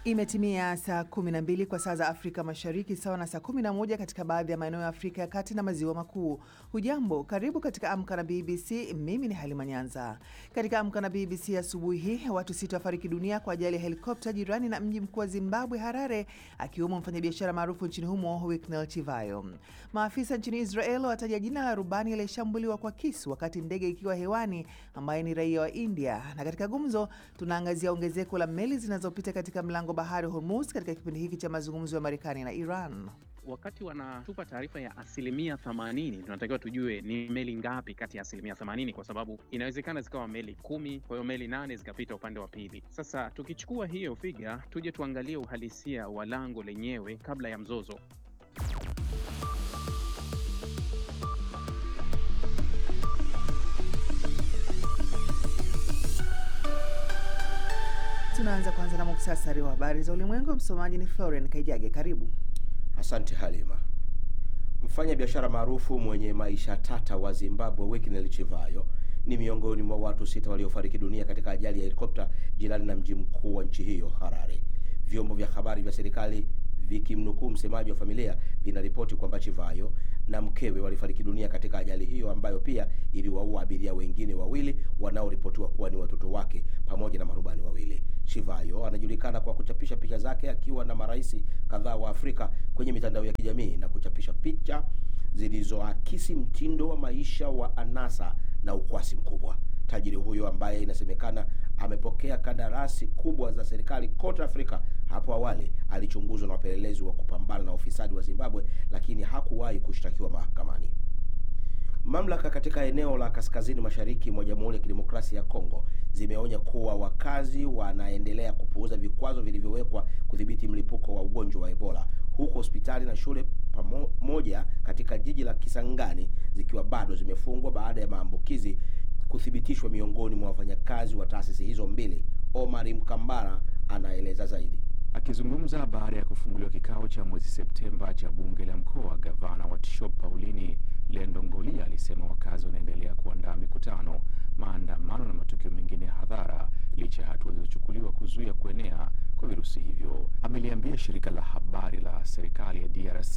Imetimia saa 12 kwa saa za Afrika Mashariki, sawa na saa 11 katika baadhi ya maeneo ya Afrika ya Kati na Maziwa Makuu. Hujambo, karibu katika Amka na BBC. Mimi ni Halima Nyanza. Katika Amka na BBC asubuhi hii, watu sita wafariki dunia kwa ajali ya helikopta jirani na mji mkuu wa Zimbabwe, Harare, akiwemo mfanyabiashara maarufu nchini humo Winnie Chivayo. Maafisa nchini Israel wataja jina la rubani aliyeshambuliwa kwa kisu wakati ndege ikiwa hewani, ambaye ni raia wa India. Na katika gumzo, tunaangazia ongezeko la meli zinazopita katika mlango bahari Hormuz katika kipindi hiki cha mazungumzo ya Marekani na Iran. Wakati wanatupa taarifa ya asilimia 80, tunatakiwa tujue ni meli ngapi kati ya asilimia 80, kwa sababu inawezekana zikawa meli kumi, kwa hiyo meli nane zikapita upande wa pili. Sasa tukichukua hiyo figa, tuje tuangalie uhalisia wa lango lenyewe kabla ya mzozo. Tunaanza kwanza na muktasari wa habari za ulimwengu. Msomaji ni Florian Kaijage. Karibu. Asante Halima. Mfanya biashara maarufu mwenye maisha tata wa Zimbabwe Winnie Chivayo ni miongoni mwa watu sita waliofariki dunia katika ajali ya helikopta jirani na mji mkuu wa nchi hiyo Harare. Vyombo vya habari vya serikali vikimnukuu msemaji wa familia vinaripoti kwamba Chivayo na mkewe walifariki dunia katika ajali hiyo ambayo pia iliwaua abiria wengine wawili wanaoripotiwa kuwa ni watoto wake pamoja na marubani wawili. Chivayo anajulikana kwa kuchapisha picha zake akiwa na marais kadhaa wa Afrika kwenye mitandao ya kijamii na kuchapisha picha zilizoakisi mtindo wa maisha wa anasa na ukwasi mkubwa. Tajiri huyo ambaye inasemekana amepokea kandarasi kubwa za serikali kote Afrika, hapo awali alichunguzwa na wapelelezi wa kupambana na ufisadi wa Zimbabwe, lakini hakuwahi kushtakiwa mahakamani. Mamlaka katika eneo la kaskazini mashariki mwa Jamhuri ya Kidemokrasia ya Kongo zimeonya kuwa wakazi wanaendelea kupuuza vikwazo vilivyowekwa kudhibiti mlipuko wa ugonjwa wa Ebola, huku hospitali na shule pamoja katika jiji la Kisangani zikiwa bado zimefungwa baada ya maambukizi kuthibitishwa miongoni mwa wafanyakazi wa taasisi hizo mbili. Omari Mkambara anaeleza zaidi. Akizungumza baada ya kufunguliwa kikao cha mwezi Septemba cha bunge la mkoa, gavana wa Tshop Paulini Lendongolia alisema wakazi wanaendelea kuandaa mikutano, maandamano na matukio mengine ya hadhara licha ya hatua zilizochukuliwa kuzuia kuenea kwa virusi hivyo. Ameliambia shirika la habari la serikali ya DRC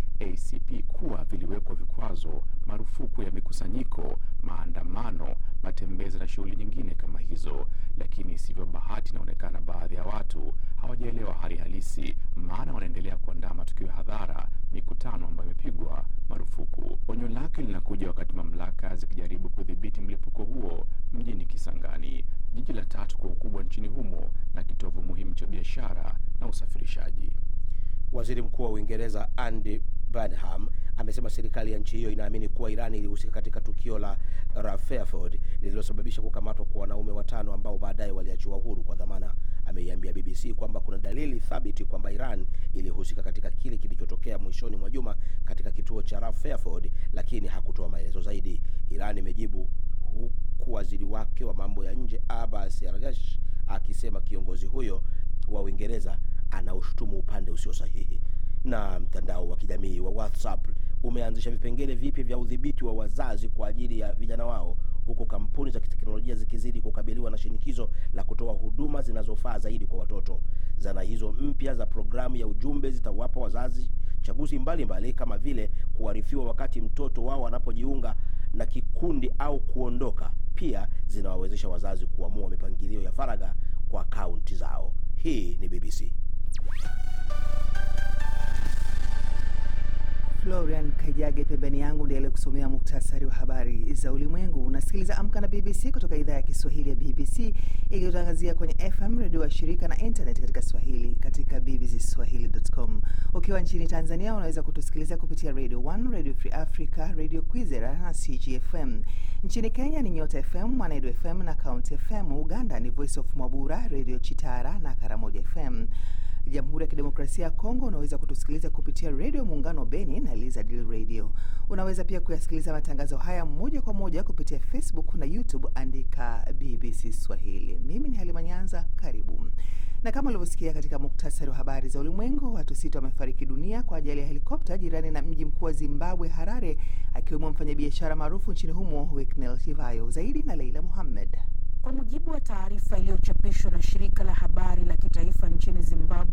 ACP kuwa viliwekwa vikwazo, marufuku ya mikusanyiko, maandamano, matembezi na shughuli nyingine kama hizo, lakini isivyo bahati, inaonekana baadhi ya watu hawajaelewa hali halisi, maana wanaendelea kuandaa matukio ya hadhara, mikutano ambayo imepigwa marufuku. Onyo lake linakuja wakati mamlaka zikijaribu kudhibiti mlipuko huo mjini Kisangani, jiji la tatu kwa ukubwa nchini humo na kitovu muhimu cha biashara na usafirishaji. Waziri Mkuu wa Uingereza Andy Burnham amesema serikali ya nchi hiyo inaamini kuwa Iran ilihusika katika tukio la Rutherford lililosababisha kukamatwa kwa wanaume watano ambao baadaye waliachiwa huru kwa dhamana. Ameiambia BBC kwamba kuna dalili thabiti kwamba Iran ilihusika katika kile kilichotokea mwishoni mwa juma katika kituo cha Rutherford, lakini hakutoa maelezo zaidi. Iran imejibu huku waziri wake wa mambo ya nje Abbas Araghchi akisema kiongozi huyo wa Uingereza anaushutumu upande usio sahihi. Na mtandao wa kijamii wa WhatsApp umeanzisha vipengele vipya vya udhibiti wa wazazi kwa ajili ya vijana wao, huku kampuni za kiteknolojia zikizidi kukabiliwa na shinikizo la kutoa huduma zinazofaa zaidi kwa watoto. Zana hizo mpya za programu ya ujumbe zitawapa wazazi chaguzi mbalimbali mbali, kama vile kuarifiwa wakati mtoto wao anapojiunga na kikundi au kuondoka. Pia zinawawezesha wazazi kuamua mipangilio ya faragha kwa akaunti zao. Hii ni BBC. Florian Kaijage pembeni yangu ndiye aliyekusomea muktasari wa habari za ulimwengu. Unasikiliza Amka na BBC kutoka idhaa ya Kiswahili ya BBC ikitangazia kwenye FM redio wa shirika na internet katika Swahili katika bbcswahili.com. Ukiwa nchini Tanzania unaweza kutusikiliza kupitia Radio 1, Radio Free Africa, Radio Kwizera na CGFM. Nchini Kenya ni Nyota FM, Mwanedu FM na County FM. Uganda ni Voice of Mwabura, Radio Chitara na Karamoja FM. Jamhuri ya Kidemokrasia ya Kongo unaweza kutusikiliza kupitia redio Muungano Beni na Lizard Radio. Unaweza pia kuyasikiliza matangazo haya moja kwa moja kupitia Facebook na YouTube, andika BBC Swahili. Mimi ni Halima Nyanza, karibu. Na kama ulivyosikia katika muktasari wa habari za ulimwengu, watu sita wamefariki dunia kwa ajali ya helikopta jirani na mji mkuu wa Zimbabwe, Harare, akiwemo mfanyabiashara maarufu nchini humo Winnie Chivayo. Zaidi na Leila Muhammad. Kwa mujibu wa taarifa iliyochapishwa na shirika la habari la kitaifa nchini Zimbabwe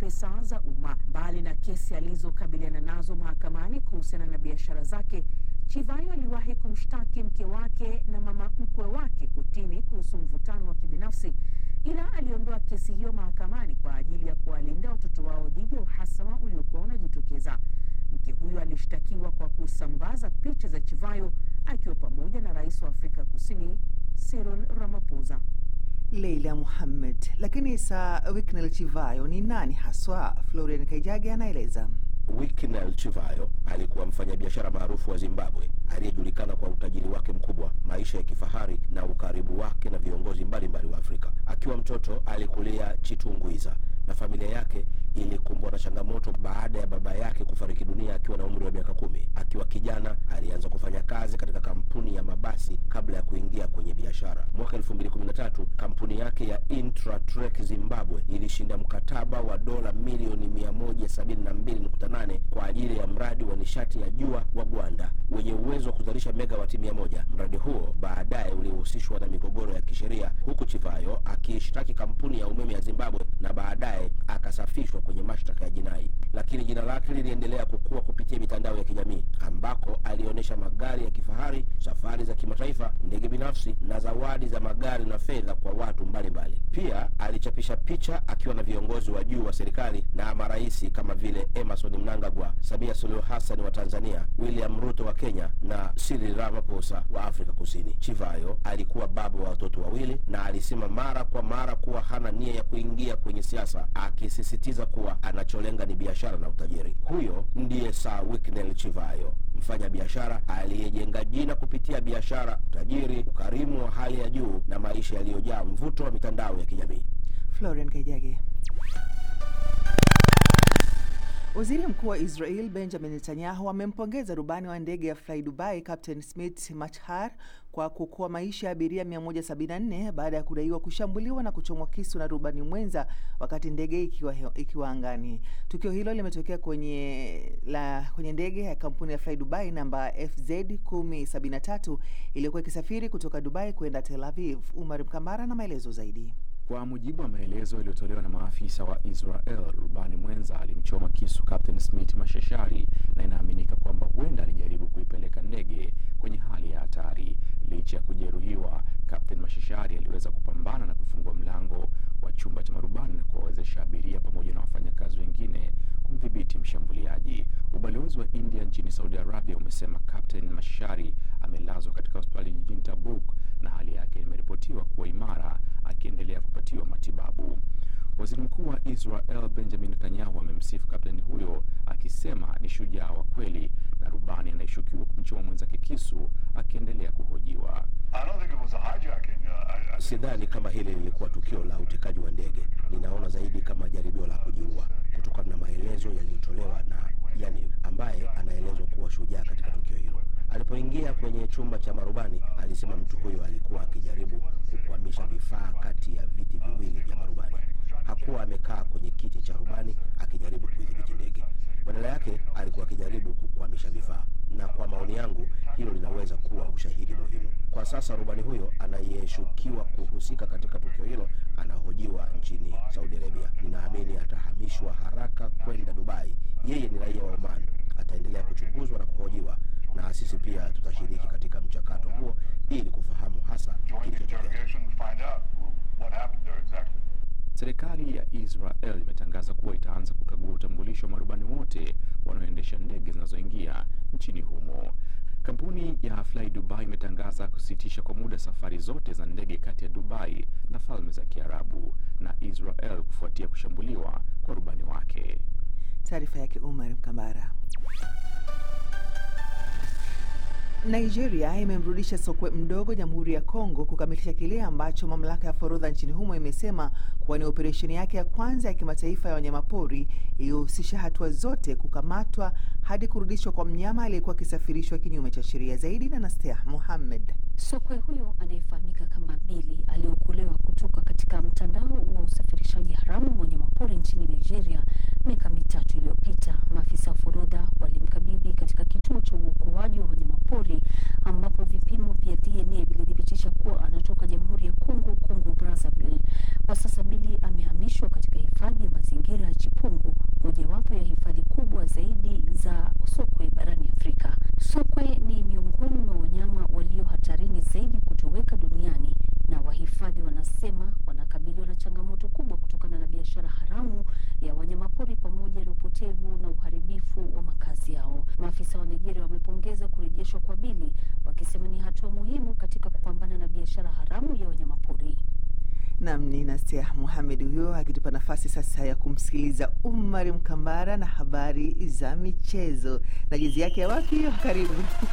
pesa za umma. Mbali na kesi alizokabiliana nazo mahakamani kuhusiana na biashara zake, Chivayo aliwahi kumshtaki mke wake na mama mkwe wake kotini kuhusu mvutano wa kibinafsi, ila aliondoa kesi hiyo mahakamani kwa ajili ya kuwalinda watoto wao dhidi ya uhasama uliokuwa unajitokeza. Mke huyo alishtakiwa kwa kusambaza picha za Chivayo akiwa pamoja na rais wa Afrika Kusini Cyril Ramaphosa. Leila Muhammad. Lakini Sir Wicknell Chivayo ni nani haswa? Florian Kaijage anaeleza. Wicknell Chivayo alikuwa mfanyabiashara maarufu wa Zimbabwe aliyejulikana kwa utajiri wake mkubwa, maisha ya kifahari na ukaribu wake na viongozi mbalimbali wa Afrika. Akiwa mtoto alikulia Chitungwiza na familia yake ilikumbwa na changamoto baada ya baba yake kufariki dunia akiwa na umri wa miaka kumi. Akiwa kijana alianza kufanya kazi katika kampuni ya mabasi kabla ya kuingia kwenye biashara. Mwaka 2013 kampuni yake ya Intratrek Zimbabwe ilishinda mkataba wa dola milioni 172.8 kwa ajili ya mradi wa nishati ya jua wa Gwanda wenye uwezo wa kuzalisha megawati 100. Mradi huo baadaye ulihusishwa na migogoro ya kisheria, huku Chivayo akiishtaki kampuni ya umeme ya Zimbabwe na baadaye akasafishwa kwenye mashtaka ya jinai, lakini jina lake liliendelea kukua kupitia mitandao ya kijamii ambako alionyesha magari ya kifahari, safari za kimataifa, ndege binafsi na zawadi za magari na fedha kwa watu mbalimbali mbali. Pia alichapisha picha akiwa na viongozi wa juu wa serikali na maraisi kama vile Emerson Mnangagwa, Samia Suluhu Hassan wa Tanzania, William Ruto wa Kenya na Cyril Ramaphosa wa Afrika Kusini. Chivayo alikuwa baba wa watoto wawili na alisema mara kwa mara kuwa hana nia ya kuingia kwenye siasa, akisisitiza kuwa anacholenga ni biashara na utajiri. Huyo ndiye Sir Wicknell Chivayo, mfanya biashara aliyejenga jina kupitia biashara, utajiri, ukarimu wa hali ya juu na maisha yaliyojaa mvuto wa mitandao ya kijamii. Florian Kaijage. Waziri Mkuu wa Israel Benjamin Netanyahu amempongeza rubani wa ndege ya Fly Dubai Captain Smith Machar kwa kuokoa maisha ya abiria 174 baada ya kudaiwa kushambuliwa na kuchomwa kisu na rubani mwenza wakati ndege ikiwa, ikiwa angani. Tukio hilo limetokea kwenye, la, kwenye ndege ya kampuni ya Fly Dubai namba FZ 1073 iliyokuwa ikisafiri kutoka Dubai kwenda Tel Aviv. Umar Mkambara na maelezo zaidi. Kwa mujibu wa maelezo yaliyotolewa na maafisa wa Israel, rubani mwenza alimchoma kisu Captain Smith Mashashari na inaaminika kwamba huenda alijaribu kuipeleka ndege kwenye hali ya hatari. Licha ya kujeruhiwa, Captain Mashashari aliweza kupambana na kufungua mlango wa chumba cha marubani na kuwawezesha abiria pamoja na wafanyakazi wengine kumdhibiti mshambuliaji. Ubalozi wa India nchini Saudi Arabia umesema Captain Mashashari amelazwa katika hospitali jijini Tabuk na hali yake imeripotiwa kuwa imara akiendelea kupatiwa matibabu. Waziri Mkuu wa Israel Benjamin Netanyahu amemsifu kapteni huyo akisema ni shujaa wa kweli na rubani anayeshukiwa kumchoma mwenzake kisu akiendelea kuhojiwa. Sidhani kama hili lilikuwa tukio la utekaji wa ndege, ninaona zaidi kama jaribio la kujiua, kutokana na maelezo yaliyotolewa na yani ambaye anaelezwa kuwa shujaa katika tukio hilo. Alipoingia kwenye chumba cha marubani, alisema mtu huyo alikuwa akijaribu kukwamisha vifaa kati ya viti viwili vya marubani. Hakuwa amekaa kwenye kiti cha rubani akijaribu kuidhibiti ndege, badala yake alikuwa akijaribu kukwamisha vifaa, na kwa maoni yangu hilo linaweza kuwa ushahidi muhimu. Kwa sasa rubani huyo anayeshukiwa kuhusika katika tukio hilo anahojiwa nchini Saudi Arabia. Ninaamini atahamishwa haraka kwenda Dubai. Yeye ni raia wa Oman, ataendelea kuchunguzwa na kuhojiwa na sisi pia tutashiriki katika mchakato huo ili kufahamu hasa kilichotokea. Serikali ya Israel imetangaza kuwa itaanza kukagua utambulisho wa marubani wote wanaoendesha ndege zinazoingia nchini humo. Kampuni ya Fly Dubai imetangaza kusitisha kwa muda safari zote za ndege kati ya Dubai na Falme za Kiarabu na Israel kufuatia kushambuliwa kwa rubani wake. Taarifa yake Umar Mkambara. Nigeria imemrudisha sokwe mdogo Jamhuri ya Kongo kukamilisha kile ambacho mamlaka ya forodha nchini humo imesema kuwa ni operesheni yake ya kwanza ya kimataifa ya wanyamapori iliyohusisha hatua zote kukamatwa hadi kurudishwa kwa mnyama aliyekuwa akisafirishwa kinyume cha sheria. Zaidi na Nastea Mohamed. Sokwe huyo anayefahamika kama Bili aliokolewa kutoka katika mtandao wa usafirishaji haramu wa wanyamapori nchini Nigeria miaka mitatu iliyopita. Maafisa wa forodha walimkabidhi katika kituo cha uokoaji wa wanyamapori ambapo vipimo vya DNA vilithibitisha kuwa anatoka Jamhuri ya Kongo, Kongo Brazzaville. Kwa sasa Bili amehamishwa katika hifadhi ya mazingira ya Chipungu Mohamed huyo akitupa nafasi sasa ya kumsikiliza Umar Mkambara na habari za michezo na jezi yake ya wapi hiyo? Karibu.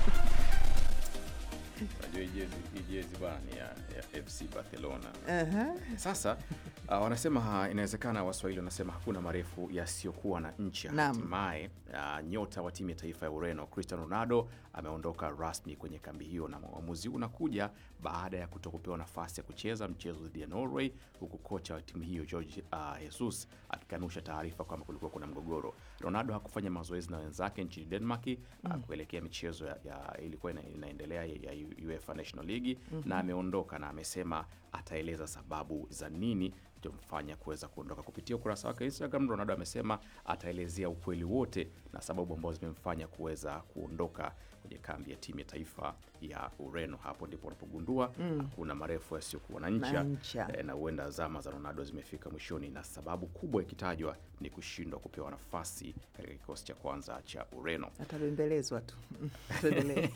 Unajua hii jezi hii jezi bwana ni ya, ya FC Barcelona. Aha. Sasa uh, wanasema ha, inawezekana Waswahili wanasema hakuna marefu yasiyokuwa na ncha. Naam. Hatimaye uh, nyota wa timu ya taifa ya Ureno Cristiano Ronaldo ameondoka rasmi kwenye kambi hiyo, na uamuzi huu unakuja baada ya kutokupewa nafasi ya kucheza mchezo dhidi ya Norway, huku kocha wa timu hiyo Jorge uh, Jesus akikanusha taarifa kwamba kulikuwa kuna mgogoro. Ronaldo hakufanya mazoezi na wenzake nchini Denmark uh, kuelekea michezo ya, ya ilikuwa ina, inaendelea ya, ya UEFA National League na ameondoka na amesema ataeleza sababu za nini mfanya kuweza kuondoka. Kupitia ukurasa wake Instagram, Ronaldo amesema ataelezea ukweli wote na sababu ambazo zimemfanya kuweza kuondoka kwenye kambi ya timu ya taifa ya Ureno. Hapo ndipo unapogundua hakuna marefu yasiyokuwa na ncha, Na ncha. eh, na huenda zama za Ronaldo zimefika mwishoni, na sababu kubwa ikitajwa ni kushindwa kupewa nafasi katika kikosi cha kwanza cha Ureno. Atabembelezwa tu. Tuendelee.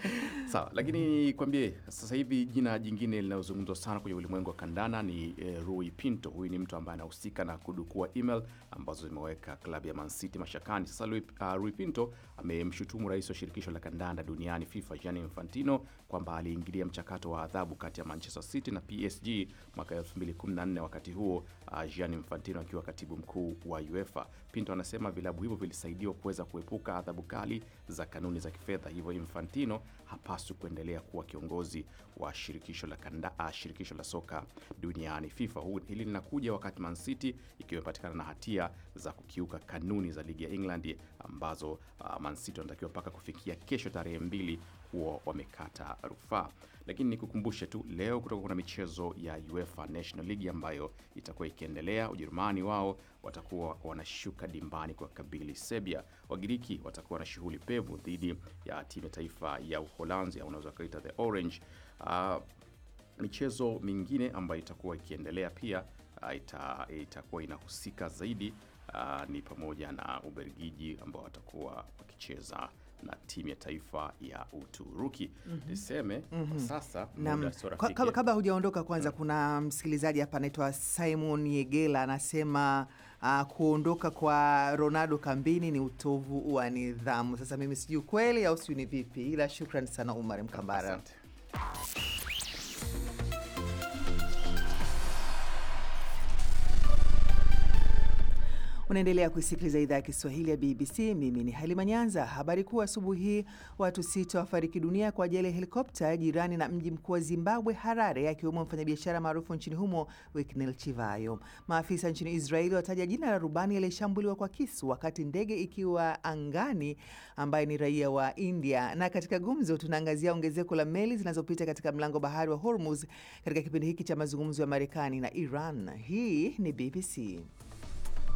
Sawa, lakini kwambie sasa hivi jina jingine linalozungumzwa sana kwenye ulimwengu wa kandana ni eh, Rui Pinto. Huyu ni mtu ambaye anahusika na kudukua email ambazo zimeweka klabu ya Man City mashakani. Sasa Rui, uh, Rui Pinto amemshutumu rais wa shirikisho la kandanda duniani FIFA Gianni Infantino kwamba aliingilia mchakato wa adhabu kati ya Manchester City na PSG mwaka 2014 wakati huo uh, Gianni Infantino akiwa katibu mkuu wa UEFA. Pinto anasema vilabu hivyo vilisaidiwa kuweza kuepuka adhabu kali za kanuni za kifedha, hivyo Infantino hapaswi kuendelea kuwa kiongozi wa shirikisho la kanda, uh, shirikisho la soka duniani FIFA. Huu, hili linakuja wakati Man City ikiwa imepatikana na hatia za kukiuka kanuni za ligi ya England ambazo uh, Man City wanatakiwa mpaka kufikia kesho tarehe mbili huo wamekata rufaa. Lakini nikukumbushe tu leo kutoka kuna michezo ya UEFA National League ambayo itakuwa ikiendelea. Ujerumani wao watakuwa wanashuka dimbani kwa kabili Serbia. Wagiriki watakuwa na shughuli pevu dhidi ya timu ya taifa ya Uholanzi au unaweza kuita the Orange. Uh, michezo mingine ambayo itakuwa ikiendelea pia uh, ita, itakuwa inahusika zaidi uh, ni pamoja na Ubelgiji ambao watakuwa wakicheza na timu ya taifa ya Uturuki. Niseme kwa sasa Naam. muda sio Ka- rafiki. Kabla, kabla hujaondoka kwanza, kuna msikilizaji hapa anaitwa Simon Yegela anasema uh, kuondoka kwa Ronaldo kambini ni utovu wa nidhamu. Sasa mimi sijui kweli au sijui ni vipi, ila shukran sana Umar Mkambara. Asante. Unaendelea kuisikiliza idhaa ya Kiswahili ya BBC. Mimi ni Halima Nyanza. Habari kuu asubuhi hii, watu sita wafariki dunia kwa ajali ya helikopta jirani na mji mkuu wa Zimbabwe, Harare, akiwemo mfanyabiashara maarufu nchini humo Winnie Chivayo. Maafisa nchini Israeli wataja jina la rubani aliyeshambuliwa kwa kisu wakati ndege ikiwa angani, ambaye ni raia wa India. Na katika gumzo, tunaangazia ongezeko la meli zinazopita katika mlango bahari wa Hormuz katika kipindi hiki cha mazungumzo ya Marekani na Iran. Hii ni BBC.